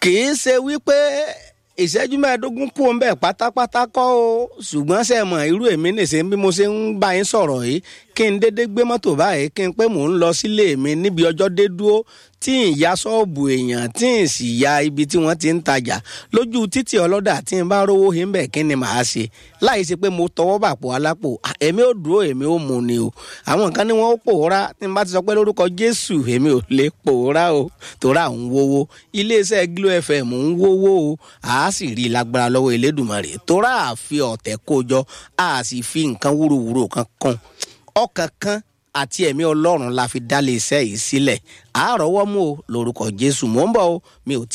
kì í ṣe wípé ìṣẹ́jú mẹ́ẹ̀ẹ́dógún kú ń bẹ̀ pátápátá kọ́ o ṣùgbọ́n ṣe mọ̀ irú èmi nìṣe bí mo ṣe ń bá yín sọ̀rọ̀ yìí kí n dédé gbé mọ́tò báyìí kí n pé mò ń lọ sílé mi níbi ọjọ́ dé dúró tí n ya ṣọ́ọ̀bù èèyàn tí n sì ya ibi tí wọ́n ti ń tajà lójú títì ọlọ́dà tí n bá rówó yín bẹ̀ kí ni màá ṣe láì ṣe pé mo tọwọ́ bàpò alápò èmi ò dúró èmi ò mú ni o àwọn nǹkan ni wọ́n ó pòórá tí n bá ti sọ pé lórúkọ Jésù èmi ò lè pòórá o tòrá ń wówó iléeṣẹ́ Glo FM ń wówó o àá sì rí i lágbára lọ́wọ́ Elédùmarè tòrá àfi ọ̀tẹ̀ kójọ a sì fi nǹkan wúrowúro kan kan ọkàn kan àti ẹ̀mí ọlọ́run la fi dálé iṣẹ́ yìí sílẹ̀ àárọ̀wọ́ mú o lórúkọ Jésù mò ń bọ̀ o mi ò